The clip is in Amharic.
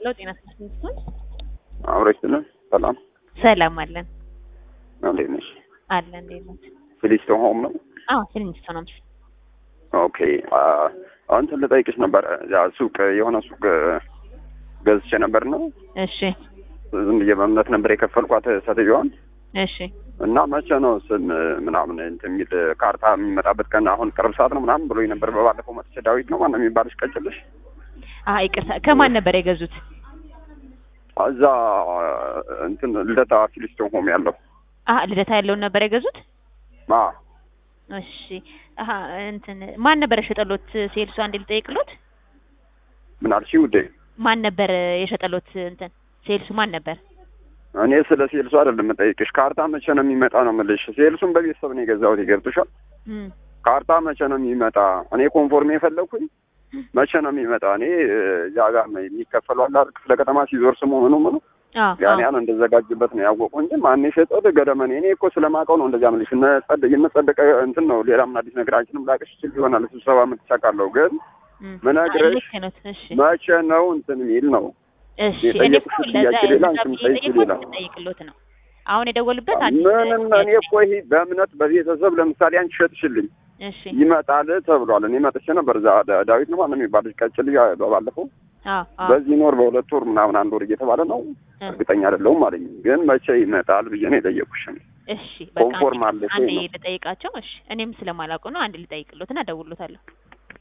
ሄሎ ጤና ይስጥልኝ። አብረሽ ስለ ሰላም ሰላም አለን እንዴት ነሽ? አለ እንዴት ነው? ፊሊስቶን ሆም ነው። አዎ ፊልሚስቶ ነው። ኦኬ እንትን ልጠይቅሽ ነበር። ያ ሱቅ የሆነ ሱቅ ገዝቼ ነበር ነው እሺ ዝም ብዬ በእምነት ነበር የከፈልኳት ሴትዮዋን እሺ እና መቼ ነው ስም ምናምን እንትን የሚል ካርታ የሚመጣበት ቀን አሁን ቅርብ ሰዓት ነው ምናምን ብሎኝ ነበር። በባለፈው መጥቼ ዳዊት ነው ማነው የሚባልሽ ቀጭልሽ አይ ይቅርታ ከማን ነበር የገዙት? እዛ እንትን ልደታ ፊሊስቶን ሆም ያለው አሀ ልደታ ያለውን ነበር የገዙት? አ እሺ አሀ እንትን ማን ነበር የሸጠሎት? ሴልሱ አንዴ ልጠይቅሎት። ምን አልሽኝ ውዴ? ማን ነበር የሸጠሎት? እንትን ሴልሱ ማን ነበር? እኔ ስለ ሴልሱ አይደለም የምጠይቅሽ። ካርታ መቼ ነው የሚመጣ ነው የምልሽ። ሴልሱን በቤተሰብ ነው የገዛሁት። ይገብጥሻል? እም ካርታ መቼ ነው የሚመጣ? እኔ ኮንፎርም የፈለግኩኝ መቼ ነው የሚመጣ? እኔ እዛ ጋር የሚከፈሉ አለ አይደል? ክፍለ ከተማ ሲዞር ስሙ ምኑ ምኑ አዎ ያን ያን እንደዘጋጅበት ነው ያወቁ እንጂ ማን የሸጠው ገደመኔ። እኔ እኮ ስለማውቀው ነው እንደዚያ የምልሽ። እነ ጸድ የነ ጸደቀ እንትን ነው ሌላ ምን አዲስ ነገር አንቺንም ላቅሽ ይችል ይሆናል ስብሰባ የምትቻቃለሁ ግን እም ምነግርሽ ልክ ነው። እሺ መቼ ነው እንትን የሚል ነው እሺ የጠየቁሽ እኔ እኮ ለዛ ጥያቄ ሌላ፣ ለዛ አንቺም ብዬ ጠይቂ የጠየኩት ሌላ። ልጠይቅሎት ነው። አሁን የደወሉበት አንድ ምንም እኔ እኮ ይሄ በእምነት በቤተሰብ ለምሳሌ አንቺ ሸጥሽልኝ እሺ ይመጣል ተብሏል። እኔ መጥቼ ነበር እዛ ዳ- ዳዊት ነው ማነው የሚባል ቀጭል ባለፈው አዎ አዎ በዚህ ኖር በሁለት ወር ምናምን አንድ ወር እየተባለ ነው እ እርግጠኛ አይደለሁም አለኝ። ግን መቼ ይመጣል ብዬ ነው የጠየኩሽ። እሺ በቃ ኮንፎርም አንዴ አለሽ አንዴ ወይ ነው? ልጠይቃቸው። እሺ እኔም ስለማላውቀው ነው። አንድ ልጠይቅሎትና እደውልሎታለሁ።